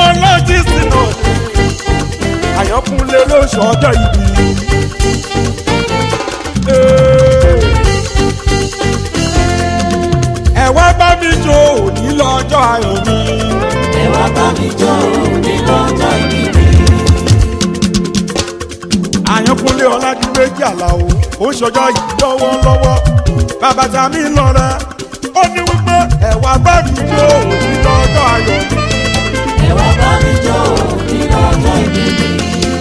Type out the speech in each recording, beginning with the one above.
lọ́jísì náà àyànkúnlé ló ṣọjọ́ ìbí. ẹ wá bá mi jó òní lọ́jọ́ ayọ̀ mi. ẹ wá bá mi jó ní lọ́jọ́ ìbí mi. àyànkúnlé ọládìméjì àlàó ó ń ṣọjọ́ yìí lọ́wọ́lọ́wọ́ bàbá tàmí lọ́rẹ́ ó ní wípé ẹ wá bá mi jó òní lọ́jọ́ ayọ̀ mi. ẹ wá bá mi jó ní lọ́jọ́ ìbí mi.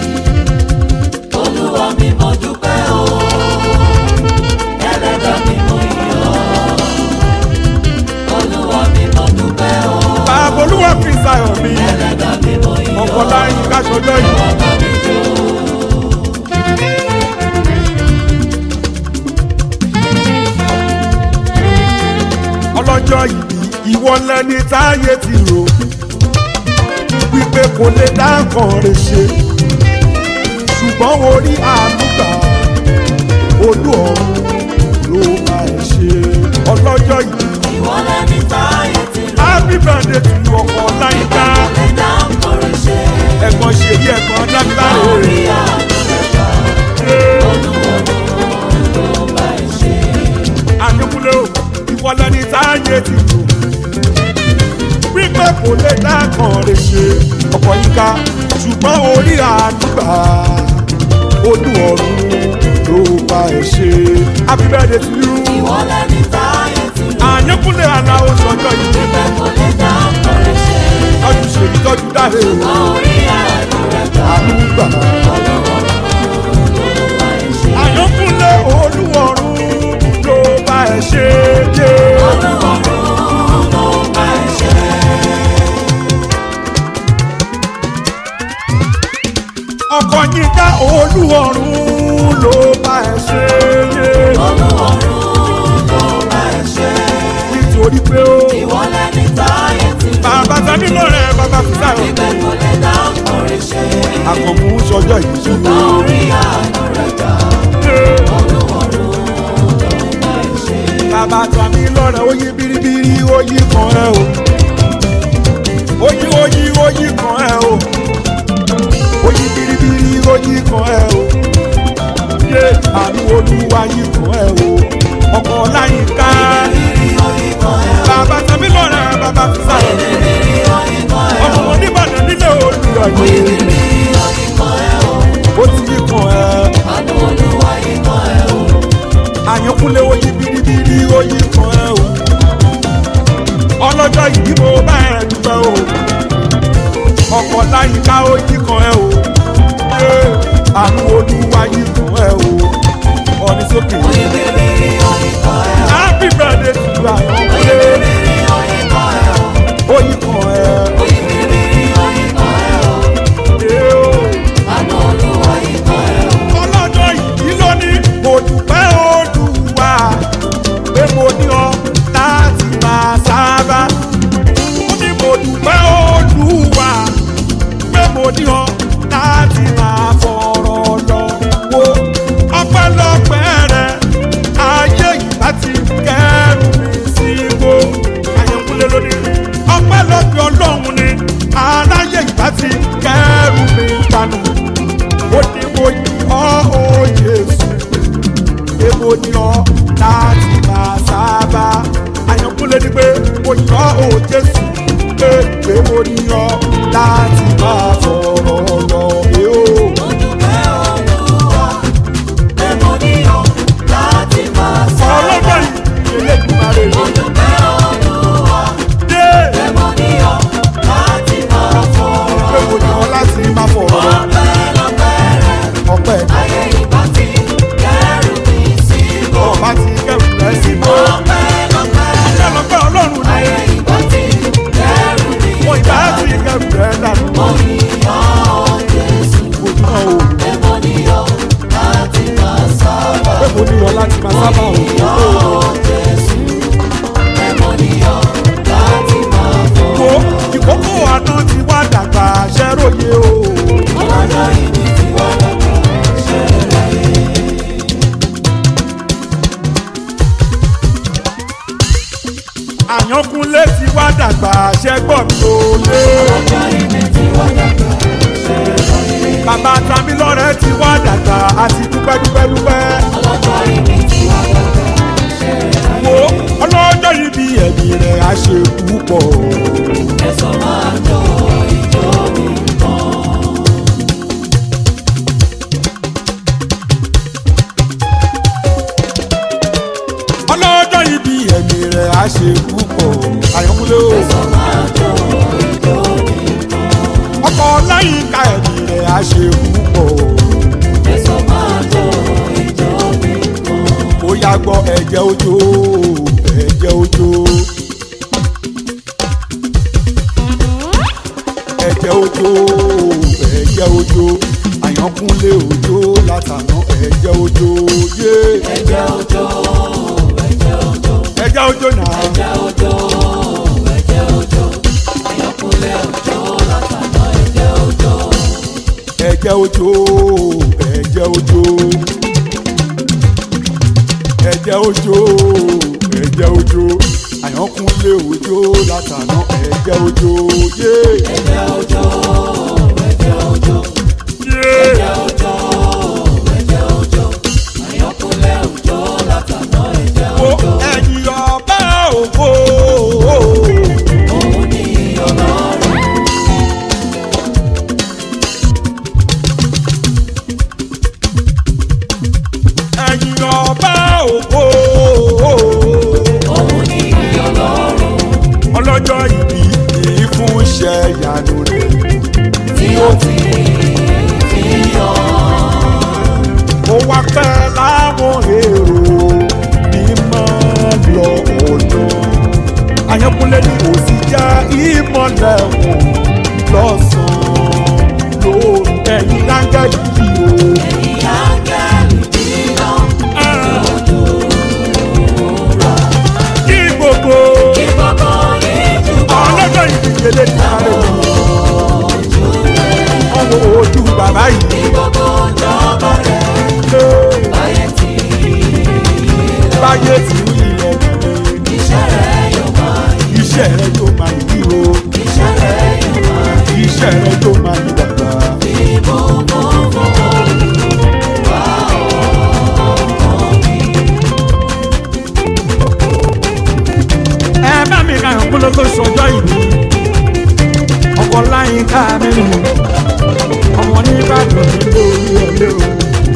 olúwa mi mo dúpẹ́ o. ẹlẹ́dàá mi mo yìn ọ́. olúwa mi mo dúpẹ́ o. bàbá olúwa fi ṣayọ̀ mi ẹlẹ́dàá mi mo yìn ọ́. ọ̀pọ̀ láyé ká ṣọjọ́ ẹ yìí. wá bá mi jó. ọlọ́jọ́ ìbí ìwọ lẹni táyé ti rò wípé kò lè dá nǹkan rẹ̀ ṣe ṣùgbọ́n orí àmúgbà olú ọ̀run ló máa ẹ̀ ṣe ọlọ́jọ́ ìbí ìwọ lẹni táyé ti rò. happy birthday to you ọkọ láyíká kò lè dá nǹkan ṣe. ẹ̀gbọ́n ṣèyí ẹ̀gbọ́n dákítàrè orí àánú rẹ̀ gbà. olúwa ló bá ẹ ṣe. àyẹ̀kúnlé o ìwọ lẹni táyé ti rò wípé kò lè dá nǹkan rẹ̀ ṣe ọkọ̀ yíká ṣùgbọ́n orí àdúgbà olú ọ̀run ló bá ẹ̀ ṣe happy birthday to you ìwọ lẹni táyé ti rò. àyẹ̀kúnlé aláwọ̀ sọjọ́ yìí Ibẹ̀ kò lè dá ọ̀rẹ́ ṣe. tọ́jú ṣèyí tọ́jú dáre Orí àánú rẹ̀ gbà. àdúgbà Olúwa ló bá ẹ ṣe. àyẹ̀kúnlé olú ọ̀run ló bá ẹ̀ ṣe jẹ́. Olúwa ló bá ẹ ṣe. ọkọ̀ yín dá olú ọ̀run ló bá ẹ̀ ṣe jẹ́. Olúwa ló bá ẹ ṣe. nítorí pé ó Ìwọ lẹni táyé ti rò. bàbá tani lọ́rẹ̀ bàbá fúnra rẹ̀ Ibẹ̀ kò lè dá ọ̀rẹ́ ṣe. àkànmú sọjọ́ yìí sí i. Orí àánú rẹ̀ gbà. Olúwa ló bá ẹ ṣe. bàbá tani lọ́rẹ̀ ó yí biribiri ó yí kan ẹ o ó yí ó yí ó yí kan ẹ o ó yí biribiri ó yí kan ẹ o yé àánú olúwa yí kan ẹ o ọkọ̀ láyìíká Rírí orí kan ẹ̀ ọ́. bàbá tani lọ́rẹ̀ bàbá fúnra rẹ̀ Rírí orí kan ẹ̀ ọmọ ọ́. oníbàdàn nílé olùrànlẹ́ Rírí orí kan ẹ̀ ọ́. ó ti yí kan ẹ. Àánú Olúwa yìí kan ẹ̀ ọ́. àyànkúnlé oyí biribiri oyí kan ẹ o ọlọ́jọ́ yìí mo bá ẹ dúpẹ́ o ọkọ̀ láyìíká oyí kan ẹ o ṣé àánú olúwa yìí kan ẹ o ọ̀ní sókè Rírí orí kan ẹ̀ ọ́. happy birthday to you àyànkúnlé Rírí orí kan ẹ̀ ọ́. oyí kan ẹ Rírí orí kan ẹ̀ ọ́. ṣé o Àánú Olúwa yìí kan ẹ̀ ọ́. ọlọ́jọ́ yìí ló ní mo dúpẹ́ olúwa pé mo ní ọ láti máa sábà. ó ní mo dúpẹ́ olúwa pé mo ní ọ láti máa fọ̀rọ̀ lọ wo ọpẹ́lọpẹ́ rẹ ayé ìbá ti kẹ́rù mi sígbó àyẹ̀kúnlé lónìí ọpẹ́lọpẹ́ ọlọ́run ni aráyé ìbá ti kẹ́rù mi dànù ó ní mo yí ọ́ ó Jésù pé mo ní ọ láti máa sábà àyànkúnlé ni pé mo yí ọ́ ó Jésù pé pé mo ní ọ láti máa fọ̀rọ̀ lọ pé ó. Mo dúpẹ́ Olúwa pé mo ní ọ láti máa sábà. ọlọ́gbọ́n ìdílé Mo dúpẹ́ Olúwa dé pé mo ní ọ láti máa fọ̀rọ̀ pé mo ní ọ láti máa fọ̀rọ̀ lọ ọpẹ́lọpẹ́ rẹ̀. ọpẹ́ Ayé ìbá ti kẹ́rù mi síbò. ọba ti kẹrù rẹ sí bó Ọpẹ́lọpẹ́ rẹ̀. ọlọ́gbọ́n ọlọ́run ni Ayé ìbá ti kẹ́rù mi mo ìgbà ti kẹrù rẹ dànù Mo ní ọ Jésù. mo ní ọ o Pé mo ní ọ láti máa sábà. pé mo ní ọ láti máa sábà Mo ní o. ọ àyànkúnlé ti wá dàgbà ṣẹ́gbọ́n mi ò lé. ọjọ́ ìbí tí wọ́n dàgbà ṣe láyé. bàbá tamilọ́rẹ́ ti wá dàgbà àti dúpẹ́ dúpẹ́ dúpẹ́. ọlọ́jọ́ ìbí tí wọ́n dàgbà ṣe láyé. wo ọlọ́jọ́ yìí bí ẹ̀mí rẹ̀ á ṣe púpọ̀. ẹ̀sọ́ máa jó ìjọ nìkan. ọlọ́jọ́ yìí bí ẹ̀mí rẹ̀ á ṣe púpọ̀. àyànkúnlé o. ẹ̀sọ́ máa jó ìjọ nìkan. ọkọ̀ láyìíká ẹ̀mí rẹ̀ á ṣe púpọ̀. ẹ̀sọ́ máa jó ìjọ nìkan. ó yá gbọ́ ẹ̀jẹ̀ ojó ẹ̀jẹ̀ ojó. ẹ̀jẹ̀ ojó ẹ̀jẹ̀ ojó àyànkúnlé ojó látàná ẹ̀jẹ̀ ojó yé. ẹ̀jẹ̀ òjò ẹ̀jẹ̀ òjò ẹ̀jẹ̀ ojó náà. ẹ̀jẹ̀ òjò ẹ̀jẹ̀ òjò àyànkúnlé òjò látàná ẹ̀jẹ̀ òjò. ẹ̀jẹ̀ ojó ẹ̀jẹ̀ ojó ẹ̀jẹ̀ ojó ẹ̀jẹ̀ ojó àyànkúnlé ojó látàná ẹ̀jẹ̀ ojó yé. ẹ̀jẹ̀ òjò ẹ̀jẹ̀ òjò yé. ẹ̀jẹ̀ òjò ẹ̀jẹ̀ òjò àyànkúnlé òjò látàná ẹ̀jẹ̀ Wo òjò. ẹ̀yìn ọba ògo. òun ni ọlọ́run ẹ̀yìn ọba ògo. òun ni ọlọ́run ọlọ́jọ́ ìbí yìí fún iṣẹ́ ìyanu rẹ̀. tí ó ti fi yọ. ó wá pẹ́ láwọn èrò mímọ́ lọ ọ̀nà. àyànkúnlé ni kò sí já ìmọ̀lẹ̀ wọn lọ́sàn-án lóru ẹ̀yìn láńgẹ́lì yìí o. ẹ̀yin áńgẹ́lì dídán kí gbogbo kí gbogbo yín jùbọ̀ ọlọ́jọ́ ìbí yẹlé ní àárẹ̀ yìí. ojú rẹ̀. ọwọ́ ojú bàbá Ní yìí gbogbo ìjọba rẹ̀ lé láyé tí báyé tí ń yíyọ iṣẹ́ rẹ̀ yóò máa yí. iṣẹ́ rẹ tó máa yí o Iṣẹ́ rẹ̀ yóò máa yí. iṣẹ́ rẹ tó máa yí bàbá. Ìbùkún fún Olúwa ọkàn mi. ẹ bá mi ra ìkúlẹ̀ tó sọjọ́ ìbí ọkọ̀ láyé ká mẹ́rin ọmọ nìbàdàn nílò orí ọ̀lẹ́ o.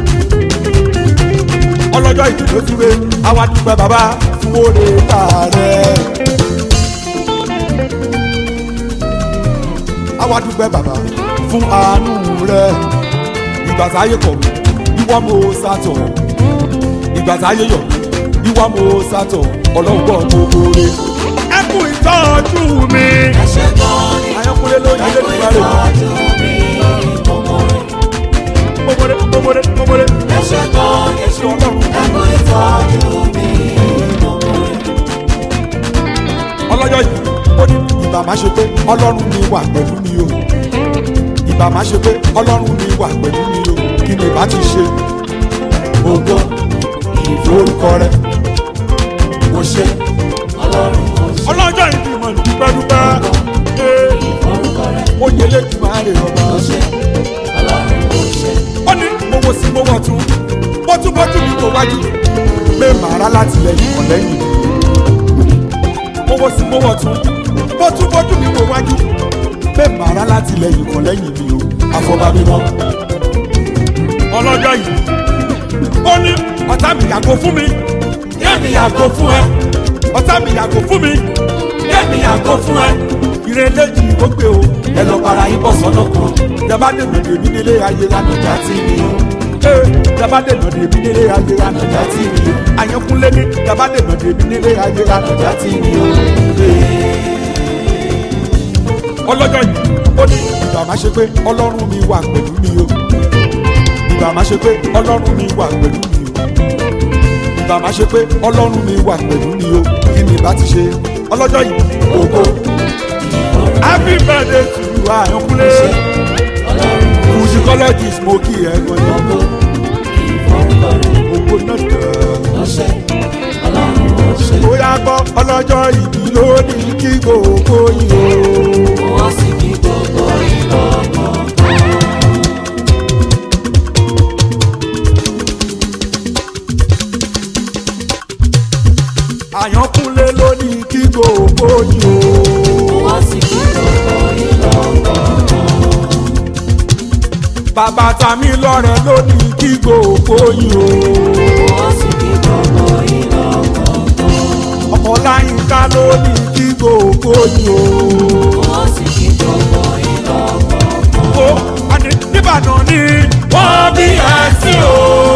ọlọ́jọ́ ìbí ló túwé àwa dúpẹ́ bàbá fún oore tààrẹ. àwa dúpẹ́ bàbá fún àánú rẹ ìgbà táyé kọ̀ mí ìwọ mo sátọ̀ ìgbà táyé yọ̀ mí ìwọ mo sátọ̀ ọlọ́run gbọ́ gbogbo rẹ. ẹ kú ìtọ́jú mi. Ẹ ṣé gan ni, àyànkúlé ló yẹ ẹ lé kú nígbà rẹ. ìtọ́jú mi, mo mọ̀ rẹ̀. gbogbo gbogbo gbogbo Ẹ ṣé gan ni, èsì ọlọ́run. ẹ kú ìtọ́jú mi, mo mọ̀ rẹ̀. ọlọ́jọ́ yìí ó ní ìbá má ṣe pé ọlọ́run mi wà pẹ̀lú mi o ìbá má ṣe pé ọlọ́run mi wà pẹ̀lú mi o kí ni ìbá ti ṣe ògo ìforúkọ rẹ mo ṣe. Ọlọ́run kò ṣe ọlọ́jọ́ yìí bí mo ní dúpẹ́dúpẹ́ ee, orúkọ rẹ̀ ó yẹ lẹ́jú máa rè ọba. kò ṣe. Ọlọ́run kò ṣe. ó ní mo wo sí mo wọ̀ tún mo tún bójú mi kò wájú pé màrá láti lẹ́yìn kan lẹ́yìn mi. mo wo sí mo wọ̀ tún mo tún bójú mi kò wájú pé màrá láti lẹ́yìn kan lẹ́yìn mi o àfọ̀bàmí náà. ọlọ́jọ́ yìí ó ní ọ̀tá mi yàgò fún mi Kémi yàgò fún ẹ, ọ̀tá mi yàgò fún mi kémi yàgò fún ẹ. ìrẹ̀lẹ̀ yìí ó gbé o ẹ lọ para yín bọ̀ sọ́nà kan ìjọba dènà dèmí nílé ayé lánàá tí mi o ee ìjọba dènà dèmí nílé ayé lánàá tí mi o àyànkúnlé ní ìjọba dènà dèmí nílé ayé lánàá tí mi o ọlọ́jọ́ yìí ó ní ìgbà má ṣe pé ọlọ́run mi wà pẹ̀lú mi o ìgbà má ṣe pé ọlọ́run mi wà pẹ̀lú mi o ìgbà má ṣe pé ọlọ́run mi wà pẹ̀lú mi o kí ni ìbá ti ṣe ọlọ́jọ́ yìí ògo happy birthday to you àyànkúnlé Ọlọ́run musicologist mo kí ẹ gan-an ìforúkọ rẹ̀ ògo náà dẹ̀. kò ṣe. Ọlọ́run kò ṣe. bóyá gbọ́ ọlọ́jọ́ ìbí lónìí kí gbogbo yìí o. wọ́n sì kí gbogbo ìlọ́kọ̀ọ̀kan. àyànkúnlé lónìí kí gbogbo yìí o. wọ́n sì kí gbogbo ìlọ́kọ̀ọ̀kan. bàbá tàmí lọ́rẹ̀ lónìí kí gbogbo yìí o. wọ́n sì kí gbogbo ìlọ́kọ̀ọ̀kan. ọmọláyínká lónìí kí gbogbo yìí o. wọ́n sì kí gbogbo ìlọ́kọ̀ọ̀kan. ó àní nìbàdàn ni wọ́n bí ẹ sí o.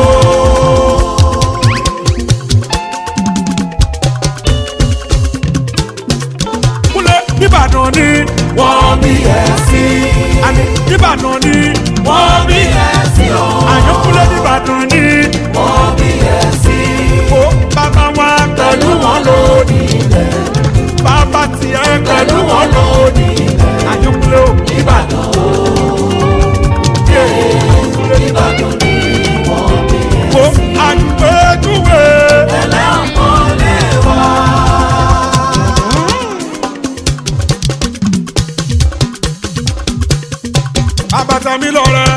kúlẹ̀ nìbàdàn ni wọ́n bí ẹ sí. àní nìbàdàn ni wọ́n bí ẹ sí o. àyànkúnlé nìbàdàn ni wọ́n bí ẹ sí. ó bàbá wa pẹ̀lú wọn lónìí. ilẹ̀ bàbá tiẹ̀ pẹ̀lú wọn lónìí. àyànkúnlé ò Ìbàdàn o. Ìbàdàn ni wọ́n bí ẹ kó àgbẹ̀júwe. ẹlẹ́ ọmọ lè wá. àbàtà mi lọ́rẹ́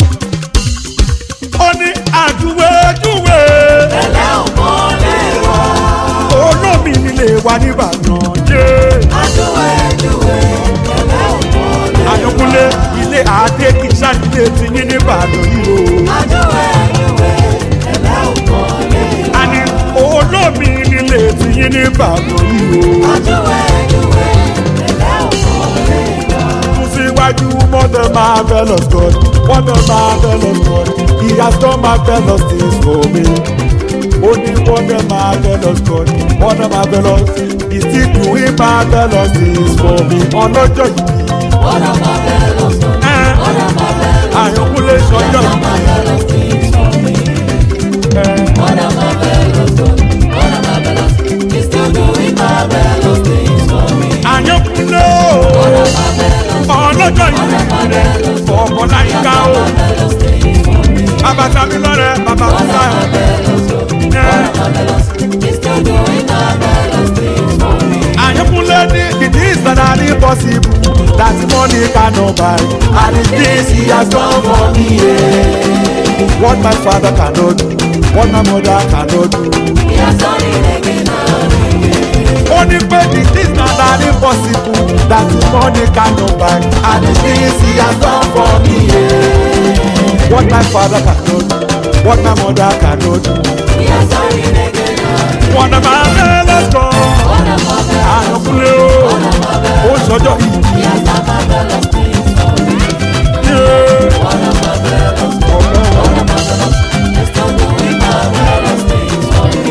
ó ní àjúwèjúwe ẹlẹ́ ọmọ lè wá. olómi nílé wa nìbàdàn jẹ́ Adúwẹ̀ ẹ̀dúwẹ̀ ẹlẹ́ ọmọ lè wá. àyànkúnlé ilé adé kì í ṣàdílé ti yín nìbàdàn yìí o Adúwẹ̀ ẹ̀dúwẹ̀ ẹlẹ́ ọmọ lè wá. àní olómi nílé ti yín nìbàdàn yìí o Adúwẹ̀ ẹ̀dúwẹ̀ ẹlẹ́ ọmọ lè wá. tún síwájú mother marvelous God mother marvelous God he has done marvelous things for me. ó ní mother marvelous God mother marvelous he still doing marvelous things for me. ọlọ́jọ́ yìí What a marvelous one. ẹ̀ What a marvelous àyànkúnlé sọjọ́ What a marvelous things for me. ẹ̀ What a marvelous God. What a marvelous. He's still doing marvelous things for me. àyànkúnlé What o a marvelous. ọlọ́jọ́ yìí ọmọ láyìíká o Marvelous things for me. bàbá tàbí lọ́rẹ̀ bàbá What a fúnra marvelous God. ẹ̀ Marvelous. He's still doing marvelous things for me. àyànkúnlé ní it is not impossible that money cannot buy and the things he has done for me. Yeah. what my father cannot do what my mother cannot do. He has done it again and again. ó ní pé the things na na impossible that the money cannot buy and the things he has done for me. Yeah. what my father cannot do what my mother cannot do. He has done it again and again. wọ́n náà máa fẹ́ lọ́sọ̀ What a marvelous. àyànkúnlé o ó sọjọ́ yìí. He has done marvelous things for me. Yeah. What a marvelous. ọ̀rẹ́ wọn. What a marvelous. He's still doing marvelous things for me.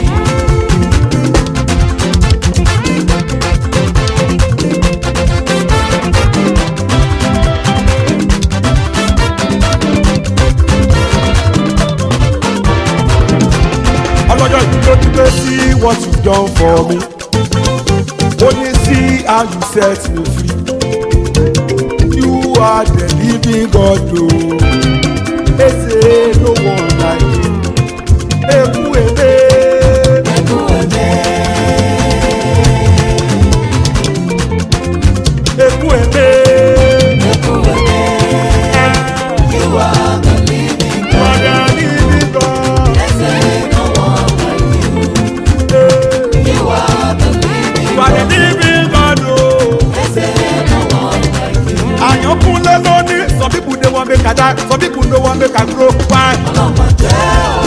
ọlọ́jọ́ yìí ló ti pé sí what you done for me ó ní see how you set me free you are the living God o eze no one like you eku ebe Eku eme. eku ebe Eku eme. You are the living God. wàdà living God They say no one like you. You are the living wàdà God. living God o. They say no one like you. àyànkúnlé lónìí some people dey wan make i die some people no wan make i grow why. Ọlọ́mọ jẹ́ o.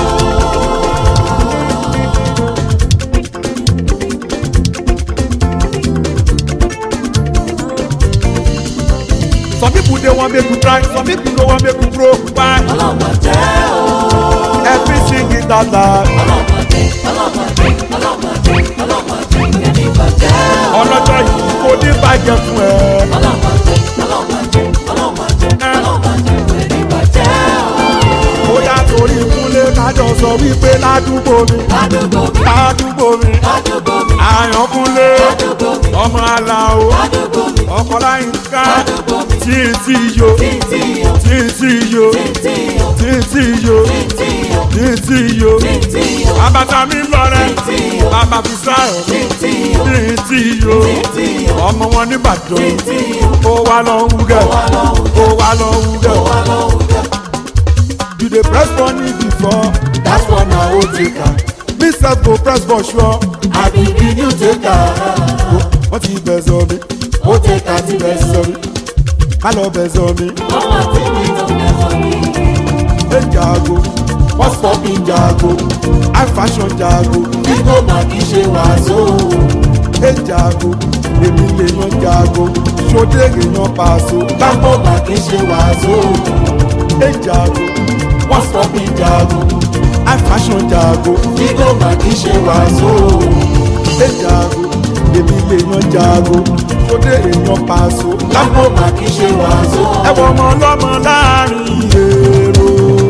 some people dey wan make you try some people no wan make you grow why. Ọlọ́mọ jẹ́ o. every sing it out loud. Ọlọ́mọ jẹ́, ọlọ́mọ jẹ́, ọlọ́mọ jẹ́, ọlọ́mọ jẹ́, ẹni bàjẹ́ o. ọlọ́jọ́ yìí kò ní bàjẹ́ fún ẹ. Ọlọ́mọ jẹ́, ọlọ́mọ jẹ́, ọlọ́mọ jẹ́, ọlọ́mọ jẹ́, ẹni bàjẹ́ o. bóyá torí kúnlé kájọ sọ wípé ládùúgbò mi Ládùúgbò mi, ládùúgbò mi ládùúgbò mi, àyànkúnlé ládùúgbò mi, ọmọ aláwo ládùúgbò mi, ọkọ láyínká ládùúgbò mi, tí ì tí yo títí o, tí ì títí yo títí o títí yo títí o títí yo títí o bàbá mi lọ́rẹ́ títí o bàbá fi sáyọ̀ títí o títí yo títí o ọmọ wọn nìbàdàn títí o ó wá lọ ń wúgẹ̀ wà lọ́wọ́ ó wá lọ ń wúgẹ̀ wà lọ́wọ́ jẹ́. you dey press money before That's one na o take am. me sef go press for sure I be the new taker. wọ́n ti bẹ̀ sọ mi O take am ti bẹ̀ sọ mi. ká lọ bẹ̀ sọ mi Ọmọ tí mi tó bẹ̀ sọ mi. ẹ jago wọ́n sọ mi jago high fashion jago Nígbò mà kì í ṣe wàásù. ẹ jago èmi lè yan jago ṣòdè èèyàn pàṣọ Lápò mà kì í ṣe wàásù. ẹ jago Wọ́n sọ mi jago. high fashion jago Nígbò mà kì í ṣe wàásù. ẹ jago èmi lè yan jago ṣòdè èèyàn pàṣọ Lápò mà kì í ṣe wàásù. ẹ wọ ọmọ ọlọ́mọ láàrin èrò.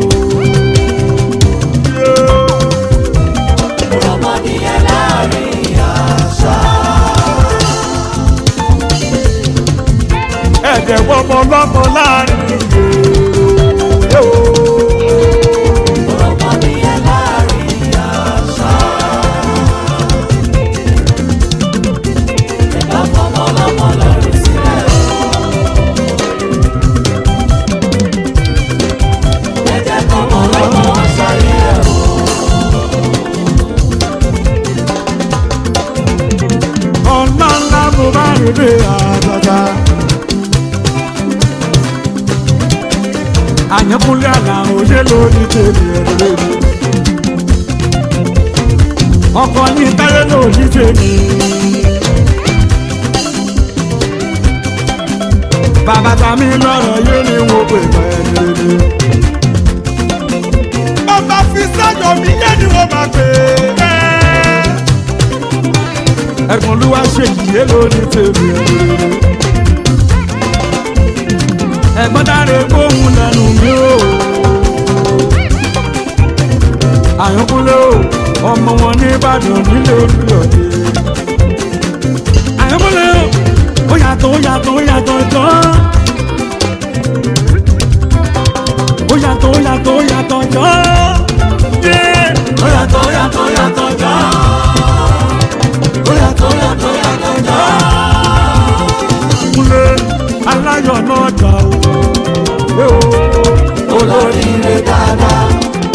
Yeah. Ọmọdéyẹ láàrin àṣà. ẹ̀jẹ̀ wọ́mọ lọ́mọ láàrin èrò. Ọmọdéyẹ láàrin àṣà. Ẹ̀dá fọmọ lọ́mọ lọ́rùn sílẹ̀ o. Ẹ̀jẹ̀ fọmọ lọ́mọ ṣayé ẹ̀ o. ọ̀nà ńlá mo bá rí bí àgbàgbà. àyànkúnlé àlà òye lórí tèmi ẹ̀rọ mi. ọkọ ní táyé lórí tèmi. bàbá tàmí lọ́rọ̀ yé ni mo pè mọ́ ẹ̀rọ mi. bàbá fi sájọ mi yé ni mo máa pè é ẹ̀gbọ́n ló wá ṣe yìí lórí tèmi ẹ̀rọ. ẹ̀gbọ́n dáre gbóhùn lẹ́nu mi o. àyànkúlẹ̀ o ọmọ wọn ní ìbàdàn nílé olùyọ̀dé. àyànkúlẹ̀ o ó yàtọ̀ ó yàtọ̀ ó yàtọ̀ jọ́. ó yàtọ̀ ó yàtọ̀ ó yàtọ̀ jọ́. Ó yàtọ̀ ó yàtọ̀ ó yàtọ̀ jọ́. Ó yàtọ̀ ó yàtọ̀ ó yàtọ̀ jọ́. kúlẹ̀ aláyọ̀ náà dà o. Olóríire dáadáa.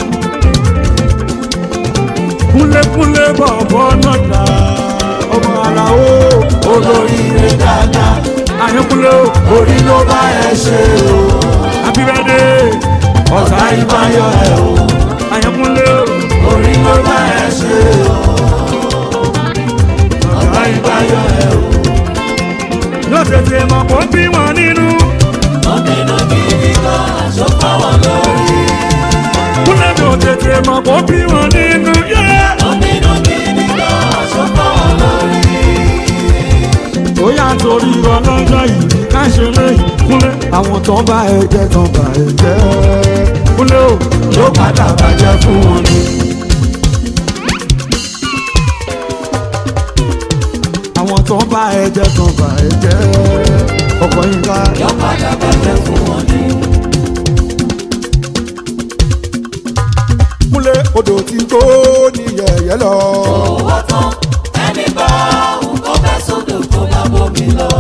kúnlékúnlé bọ̀bọ̀ náà dà ọmọ ara o. Olóríire dáadáa. àyànkúlẹ̀ o. Orí ló bá ẹ ṣe o. happy birthday. Ọ̀tá ìbáyọ̀ ẹ̀ o. àyànkúlẹ̀ o. Orí ló bá ẹ ṣe o. Ọ̀tá ìbáyọ̀ ẹ̀ o. yóò tètè mọ̀ kó bí wọn nínú. Ọ̀nìnà gidi gan aṣọ fáwọn lórí. kúnlẹ̀ mi ò tètè mọ̀ kó bí wọn nínú. yeah. Ọ̀nìnà gidi gan aṣọ fáwọn lórí. ó yà torí ọlọ́jọ́ yìí ká ṣe lẹ́yìn kúnlẹ̀ àwọn tó bá ẹ jẹ́ tó bá ẹ jẹ́ kúnlẹ̀ o. Ló padà bàjẹ́ fún wọn ni. àwọn tó bá ẹ jẹ́ tó bá ẹ jẹ́ ọkọ̀ yín ká. Ló padà bàjẹ́ fún wọn ni. kúnlẹ̀ odò tí tó ní yẹ̀yẹ́ lọ. Owó tán ẹni bá òun kọ́ fẹ́ sódò kó má bómi lọ.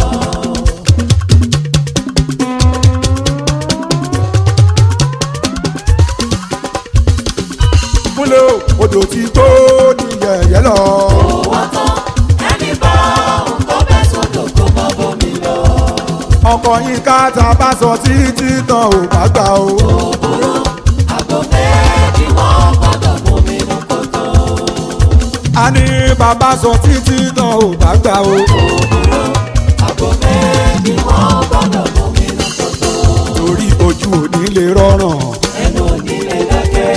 kúnlẹ̀ odò tí tó ní yẹ̀yẹ́ lọ. Owó tán ẹni bá òun kọ́ fẹ́ sódò kó má bómi lọ. ọkọ̀ yín ká ta bá sọ títí tán ò bá gbà o. Òbúrú àgbo méjì wọ́n gbọ́dọ̀ bómi mú kótó. a ní bàbá sọ títí tán ò bá gbà o. Òbúrú àgbo méjì wọ́n gbọ́dọ̀ bómi mú kótó. torí ojú òní lè rọrùn. Ẹnu òní lè dákẹ́.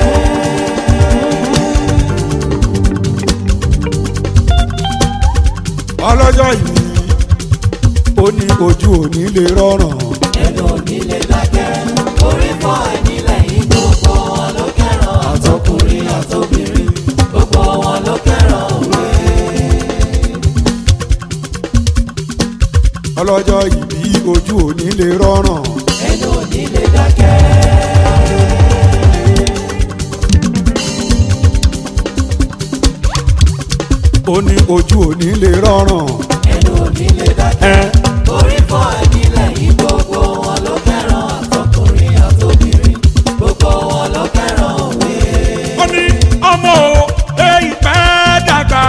ọlọ́jọ́ yìí ó ní ojú òní lè rọrùn. Ẹnu òní lè dákẹ́. Orí fọ́ ẹni lẹ́yìn gbogbo wọn ló kẹ́ràn. Àtọkùnrin àtobìnrin gbogbo wọn ló kẹ́ràn òwe. ọlọ́jọ́ yìí bí ojú òní lè rọrùn. Ẹnu òní ní lè dákẹ́. ó ní ojú òní lè rọrùn ẹnu ò ní lè dákẹ́. ẹ orí fọ́ ẹ̀mí lẹ́yìn gbogbo wọn ló fẹ́ràn àtọkùnrin àtobìnrin gbogbo wọn ló fẹ́ràn òwe. ó ní ọmọ o èyí pẹ́ dàgbà.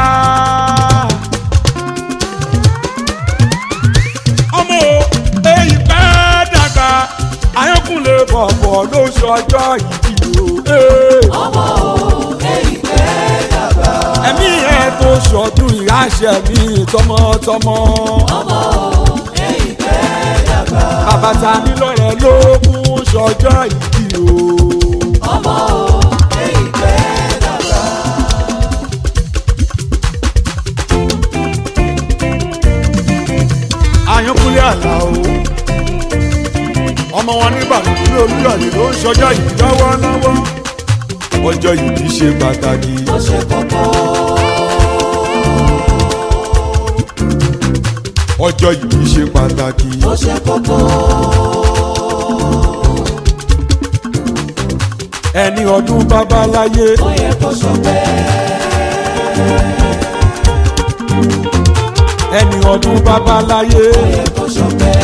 ọmọ o èyí pẹ́ dàgbà. ayọ́kùnlé bọ̀bọ̀ ló ṣọjọ́ ìbí o. Ee. ọmọ o èyí pẹ́ dàgbà. ẹ̀mí ẹ̀ tó ṣọdún ìyáṣẹ́ mi tọmọtọmọ. ọmọ o èyí pẹ́ dàgbà. bàbá ta ní lọ́rẹ̀ ló kún ṣọjọ́ ìbí o. ọmọ o èyí pẹ́ dàgbà. àyànkúlé àlà o ọmọ wọn nìbàdàn ní olúyọ̀lé ló ń ṣọjọ́ yìí lọ́wọ́lọ́wọ́ ọjọ́ yìí ṣe pàtàkì ó ṣe kókó. ọjọ́ yìí ṣe pàtàkì ó ṣe kókó. ẹni ọdún babaláyé ó yẹ kó ṣọpẹ́. ẹni ọdún babaláyé ó yẹ kó ṣọpẹ́.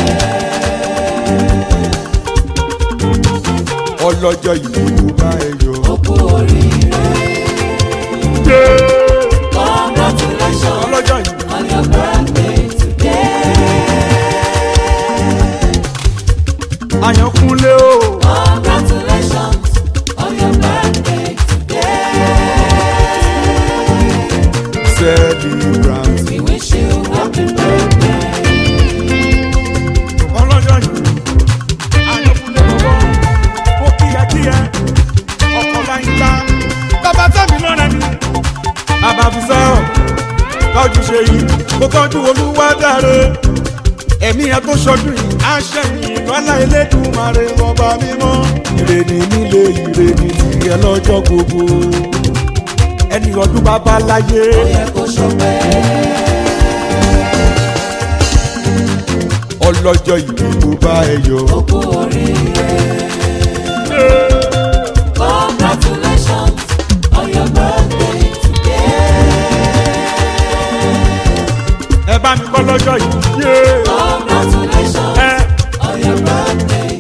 ọlọ́jọ́ yìí ló bá ẹ yọ. ó kú oríire. congratulations ọlọ́jọ́ yìí on your birthday today. àyànkúlé o congratulations on your birthday today. celebrant we wish you happy birthday. ọlọ́jọ́ yìí àyànkúlé bọ̀bọ̀ ó kíyàkíyà ọkọ̀ láyé ká bàbá tẹ̀mí lọ́rẹ̀ mi. bàbá fi sọ̀rọ̀ tọ́jú ṣe yìí kó tọ́jú olúwa dáre ẹ̀mí ẹ tó ṣọdún yìí àṣẹ mi lọ́lá elédùnmarè ọba mímọ́. ìrèdí nílé ìrèdí tìrẹ lọ́jọ́ gbogbo ẹni ọdún bàbá láyé ó yẹ kó ṣọpẹ́. ọlọ́jọ́ ìbí ló bá ẹ yọ. ó kú oríire. congratulations on your birthday today. ẹ bá mi kọ́ lọ́jọ́ yìí. yé congratulations ẹ on your birthday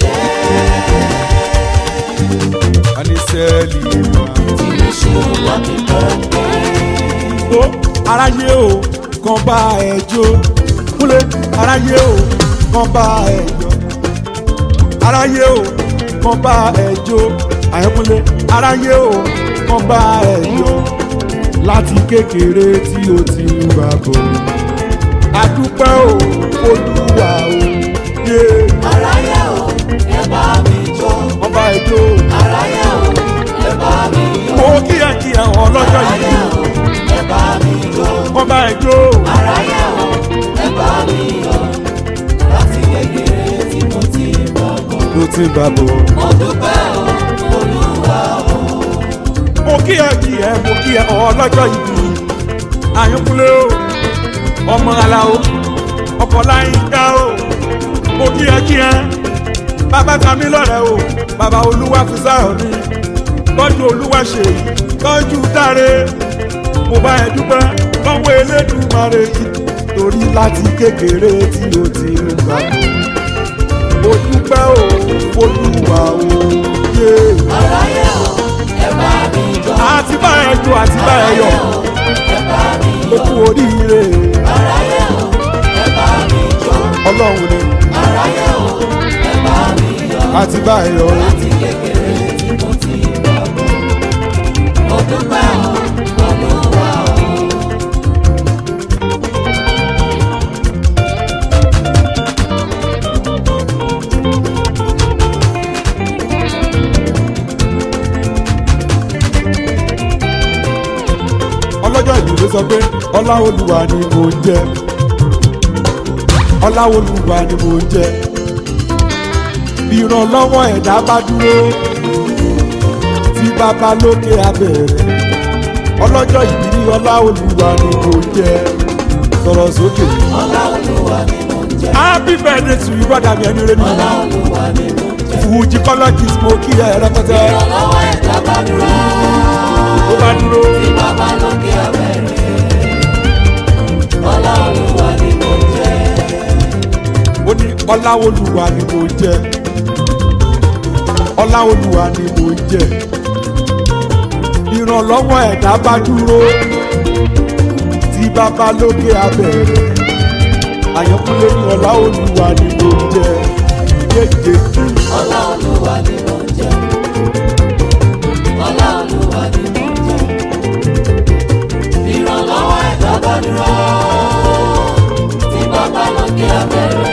today. a ní sẹ́ẹ̀lì wa. we wish you happy birthday. ó aráyé o kan bá ẹ jó kúlẹ̀ aráyé o kan bá ẹ yọ aráyé o kan bá ẹ jó àyẹ̀kúnlẹ̀ aráyé o kan bá ẹ yọ láti kékeré tí o ti ń gbà bọ̀ àdúpẹ́ o olúwa o yé aráyé o ẹ bá mi jó. kan bá ẹ jó aráyé o ẹ bá mi yọ̀. mo kíyàkíyà ọlọ́jọ́ aráyé yìí o ẹ bá mi jó. kan bá ẹ jó aráyé o ẹ bá mi yọ̀. láti kékeré tí mo ti bọ̀ bọ̀. mo ti ń gbà bọ̀. mo dúpẹ́ o olúwa o. mo kí ẹ kí ẹ mo kí ẹ ọlọ́jọ́ ìbí àyànkúlé o ọmọ ala o ọkọ̀ láyínká o mo kí ẹ kí ẹ bàbá tami lọ́rẹ̀ o bàbá olúwa fi sáyọ̀ mi tọ́jú olúwa ṣe yìí tọ́jú dáre mo bá ẹ dúpẹ́ lọ́wọ́ elédùmarè yìí torí láti kékeré tí o ti ń gbà mo dúpẹ́ o olúwa o yé. Yeah aráyé o ẹ bá mi jó. àti bá ẹ jó àti bá ẹ yọ ẹ bá mi ó kú oríire aráyé o ẹ bá mi jó. ọlọ́run ni aráyé o ẹ bá mi yọ̀. àti bá ẹ yọ láti kékeré tí mo ti bọ̀ bọ̀. mo dúpẹ́ o olúwa o. ọlọ́jọ́ ìdílé sọ pé ọlá olúwa ni mo ń jẹ ọlá olúwa ni mo ń jẹ bí ìrànlọ́wọ́ ẹ̀dá bá dúró tí bàbá lókè abẹ́rẹ́ ọlọ́jọ́ ìbí ọlá olúwa ni mo ń jẹ sọ̀rọ̀ sókè. ọlá olúwa ni mo ń jẹ. happy birthday to you brother mi ẹni rẹ mi. ọlá olúwa ni mo ń fújì kọ́lọ́jì mo kí ẹ rẹpẹtẹ ìrànlọ́wọ́ ẹ̀dá bá dúró. ó bá dúró tí bàbá lókè abẹ́rẹ́. ọlá olúwa ni mo jẹ́. ó ní ọláolúwa ni mo jẹ ọláolúwa ni mo jẹ ìrànlọ́wọ́ ẹ̀dá bá dúró tí bàbá lókè abẹ́rẹ́ àyànkúnlé ní ọláolúwa ni mo jẹ yéyé ọlá olúwa ni mo jẹ́. ọlá olúwa ni mo jẹ́. ìrànlọ́wọ́ ẹ̀dá bá dúró. tí bàbá lókè abẹ́rẹ́.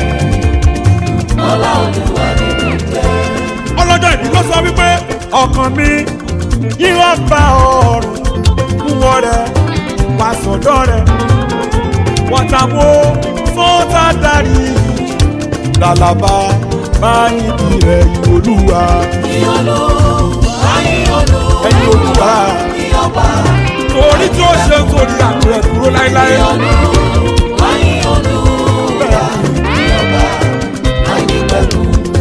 ọlá olúwa ni mo jẹ́. ọlọ́jọ́ ìbí ló sọ wípé ọkàn mi yíwọ́ bá ọrùn wúwo rẹ̀ wá sọ̀dọ̀ rẹ̀ wọ́n ta wo sọ́tà darí làlàbà máa ń ibi rẹ̀ ìwòlúwa ìyọlú ayíyọlú ẹ̀yìn olúwa ìyọba torí tí ó ṣe torí àkùrẹ̀ dúró láéláé ìyọlú ayíyọlú ìyọba àìnípẹ̀kù.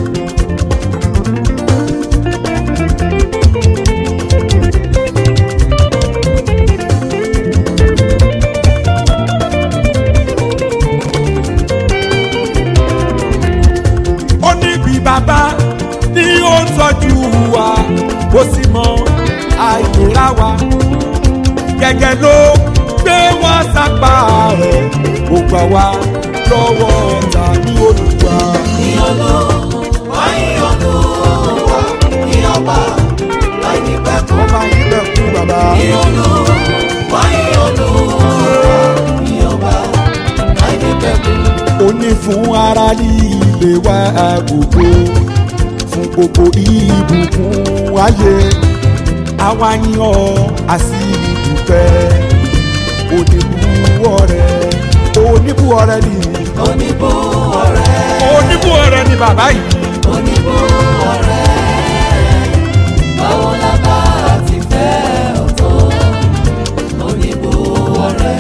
ó ní bí bàbá ní ó ń tọ́jú wa ó sì mọ àìlera wa gẹ́gẹ́ ló gbé wá sápá rẹ̀ ó gbà wá lọ́wọ́ ọ̀tá ní olùwà. ìyọlú ayíyọlú ìyọba àìnípẹ̀kù. ọba yìí bẹ̀ kú bàbá. ìyọlú ayíyọlú ìyọba àìnípẹ̀kù. ó ní fún ara ní ilé wa gbogbo fún gbogbo ìbùkún ayé àwa yín ọ àti ìdúpẹ́ oníbùwọ̀ rẹ̀ oníbùwọ̀ rẹ̀ ni oníbó ọ̀rẹ́ oníbùwọ̀ rẹ̀ ni bàbá yìí oníbó ọ̀rẹ́ báwo la bá ti fẹ́ ọ̀tọ̀ oníbó ọ̀rẹ́.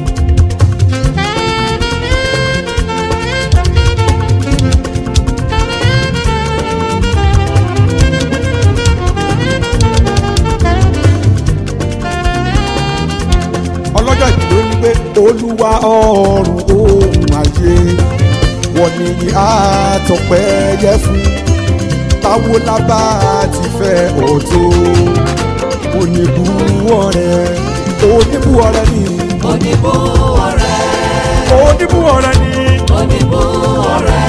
ọlọ́jọ́ ìbí ló ní pé olúwa ọ̀run ohun ayé wọ́n ní àtọ̀pẹ́ yẹ fún báwo la bá ti fẹ́ ọ̀tọ̀ oníbùwọ̀ rẹ̀ oníbùwọ̀ rẹ̀ ni oníbó ọ̀rẹ́ oníbùwọ̀ rẹ̀ ni oníbó ọ̀rẹ́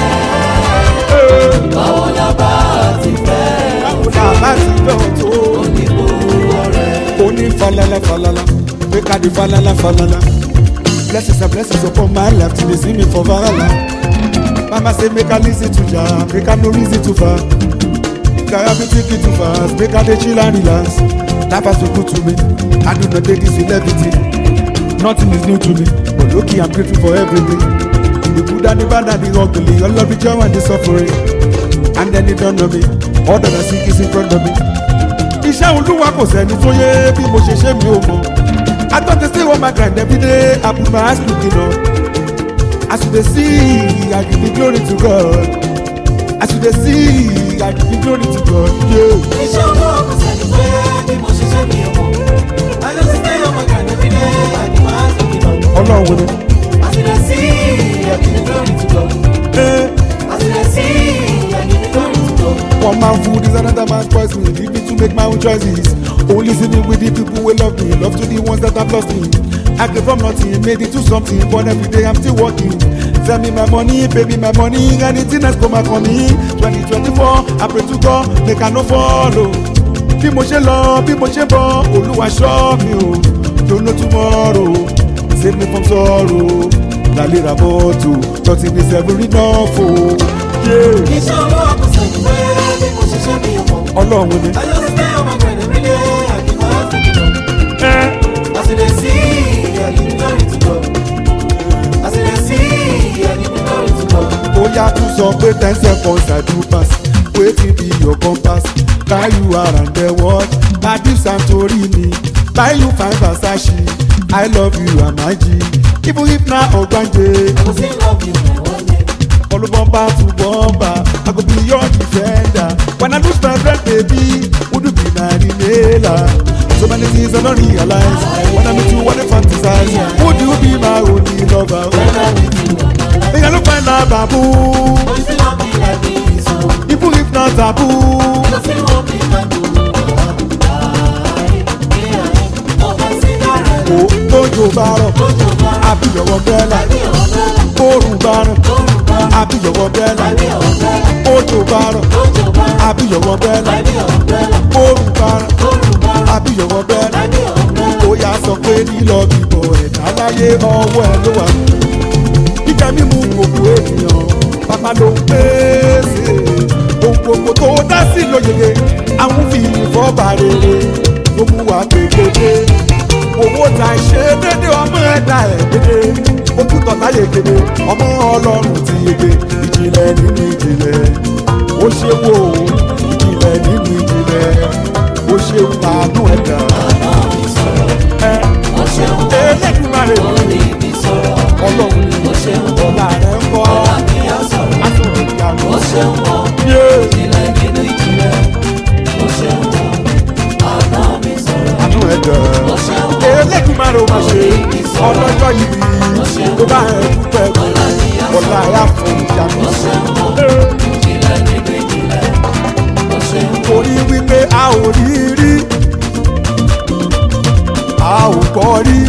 báwo la bá ti fẹ́ báwo la bá ti fẹ́ ọ̀tọ̀ oníbó ọ̀rẹ́. oní falala falala make i dey falala falala blessings and blessings upon my life till they see me for valala mama say make i lis ten to jah make i no reason too far kaya be take it too fast make i dey chill and relax life has been good to me i do not take this with everything nothing is new to me but okay i'm grateful for everything the good and the bad and the ugly all of the joy and the suffering and then the dawn of me all that i see is in front of me iṣẹ́ olúwa kò sẹ́ni tó yé bí mo ṣe ṣe mi ò mọ̀ i don dey say one my grind every day i put my eyes looking up as you dey see i give the glory to god as you dey see i give the glory to god. Yeah. iṣẹ́ olúwa kò sẹ́ni pé bí mo ṣe ṣe mi ò mọ̀. ayọ̀ sí pé ọmọ gàdé fi dé àdìmọ́ àtòkì náà. ọlọ́run ni. àtìlẹ́ sí ẹ̀kìnní lórí tìjọ́. Eh, àtìlẹ́ sí ẹ̀kìnní lórí tìjọ́. one man food is another man's poison leave me to make my own choices only see me with the people wey love me love to the ones that have lost me i came from nothing made it to something but every day i'm still working send me my money pay me my money anything else come back on me twenty twenty four i pray to god make i no follow bí mo ṣe lọ bí mo ṣe bọ olúwa ṣọ́ mi o don't know tomorrow save me from sorrow lálẹ́ bọ́ọ̀tù thirty ní seven enough o. Yeah. iṣẹ́ olúwa kò sẹ́ni pé bí mo ṣe ṣe mi ò mọ̀. ọlọ́run ni. ayọ̀ sí pé ọmọ gàdé fi dé àdìmọ́ àtòkì náà. ẹ àtìlẹ́ sí ẹ̀kìnní lórí tìjọ́. àtìlẹ́ sí ẹ̀kìnní lórí tìjọ́. ó yá tún sọ pé ten seconds i do pass wetin be your compass carry you around the world madif santorini buy you fine versace i love you amaji even if na ogbanje I go still love you my one day. follow bumper to bumper. I go be your defender. When I lose my friend, baby, would you be my remailer? So many things I don't realize. When I meet you, what I fantasize. Would you be my only lover? When I'm with you, I'm alive. Make I look find a babu. Oh, you still want me like this, oh. Even if not taboo. You still want me like this, oh. Yeah. Oh, my cigarette. Ó tójò bá rọ̀, Ojo bá àbíyọ̀wọ̀ bẹ́ẹ̀là. Àbí ọ̀bẹ́là. Kóòrùn bá rọ̀, Oòrùn bá àbíyọ̀wọ̀ bẹ́ẹ̀là. Àbí ọ̀bẹ́là. Òjò bá rọ̀, Ojo bá àbíyọ̀wọ̀ bẹ́ẹ̀là. Àbí ọ̀bẹ́là. Kóòrùn bá rọ̀, Oòrùn bá àbíyọ̀wọ̀ bẹ́ẹ̀là. Àbí ọ̀bẹ́là. ó yà sọ pé lílọ bíbọ ẹ̀dá láyé ọwọ́ ẹ ló wà. jíjẹ mímu gbogbo ènìyàn bàbá ló ń pèsè ohun gbogbo tó dá sí lóyeye àwọn fi ìfọ́ba rere tó mú wa gbègbèdé owó ta ṣe dédé ọmọ ẹ̀dá ẹ̀ dédé ojú tọ̀tà yegede ọmọ ọlọ́run ti yege ìjìnlẹ̀ nínú ìjìnlẹ̀ ó ṣe wò ó ìjìnlẹ̀ nínú ìjìnlẹ̀ ó ṣe ń tànú ẹ̀dá Àná mi sọ̀rọ̀. ẹ̀ Ó ṣeun. elédùnmarè Orí mi sọ̀rọ̀. ọlọ́run Ó ṣeun. ọ̀la rẹ̀ ń kọ́ Ọlá mi á sọ̀rọ̀. aṣọ̀rọ̀ ìyanu Ó ṣeun wọ̀. yé Ìjìnlẹ̀ nínú ìjìnlẹ̀. Ó ṣeun wọ̀. Àná mi sọ̀rọ̀. àánú ẹ̀ dẹ̀. Ó ṣeun wọ̀. elédùnmarè ò máa ṣe ọlọ́jọ́ yìí tó bá ẹ̀ dúpẹ́ Ọlá mi á ọ̀la sọ̀rọ̀. ẹ̀ á fún ìyanu. Ó ṣeun wọ̀. Ìjìnlẹ̀ nínú ìjìnlẹ̀. Ó ṣeun wọ̀. torí wípé a ò rí rí a ò gbọ́ rí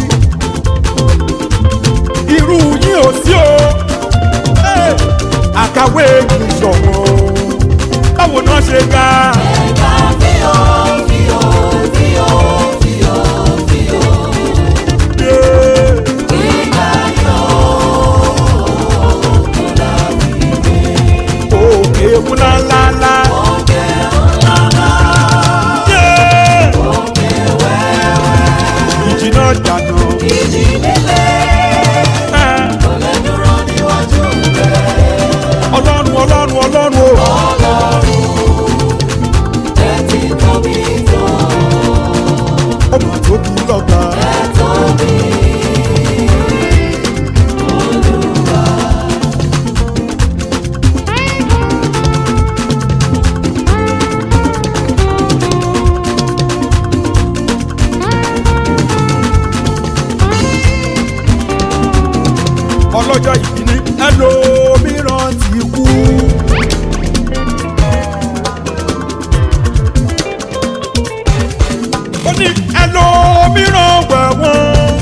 irú yín ò sí o Eh, àkàwé ìṣọ̀wọ́ báwo náà ṣe ga Ẹ̀ka fíò, fíò, fíò, fíò, fíò. Yeah. Gíga yóò kọ́lá mi gbé. òkè múlánláńlá Òkè ńláńlá, Yeah. òkè wẹ́wẹ́. ìjìnà jàdàn Ìjì líle Eh, kò lè dúró níwájú rẹ̀. ọlọ́run ọlọ́run ọlọ́run o Ọlọ́run ẹ ti tóbi tó, ó mà tóbi lọ́gbà ẹ tóbi. Olúwa. ọlọ́jọ́ ìbíní ẹlòmíràn ti kú. ó ní ẹlòmíràn wẹ̀wọ̀n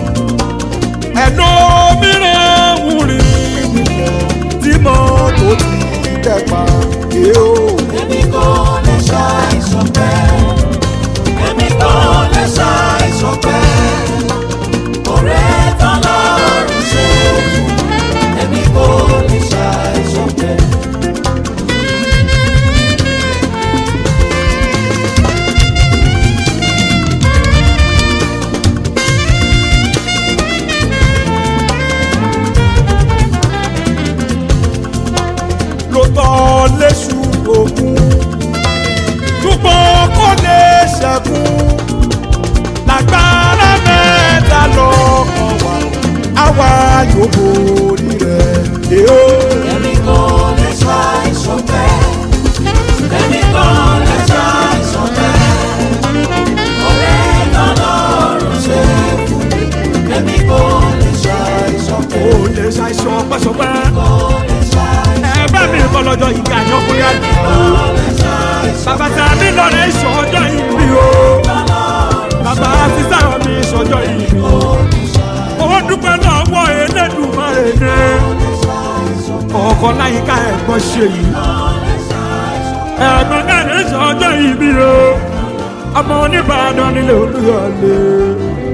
ẹlòmíràn wúri nílẹ̀ tí mọ́tò ti dẹ́pa yé o. Èmi kò lè ṣàìṣọpẹ́. Èmi kò lè ṣàìṣọpẹ́. Ọ̀rẹ́ tọ́lọ́run ṣe fún mi. Èmi kò lè ṣàìṣọpẹ́. ló tọ́ léṣu ògùn ṣùgbọ́n kò lè ṣẹ́gun lágbára mẹ́ta lọ́kàn wá àwa yóò borí rẹ̀ dé o. Èmi kò lè ṣàìṣọpẹ́. Èmi kò lè ṣàìṣọpẹ́. Ọ̀rẹ́ tọ́lọ́run ṣe fún mi. Èmi kò lè ṣàìṣọpẹ́. kò lè ṣàìsàn pẹ́sọpẹ́ Kò lè ṣàìṣọpẹ́. ẹ bá mi kọ́ lọ́jọ́ ìgbà àyànkúrẹ́ àdìgbò bàbá tá a ní lọ́rẹ̀ ìṣọ́jọ́ ìbí o bàbá sísá mi ìṣọ́jọ́ ìbí o ó dúpẹ́ lọ́wọ́ Elédùmarè ní ọkọ̀ láyìíká ẹ̀gbọ́n ṣe yìí ẹ̀gbọ́n náà ní ìṣọ́jọ́ ìbí o ọmọ oníbàdàn nílé Olúyọ̀lé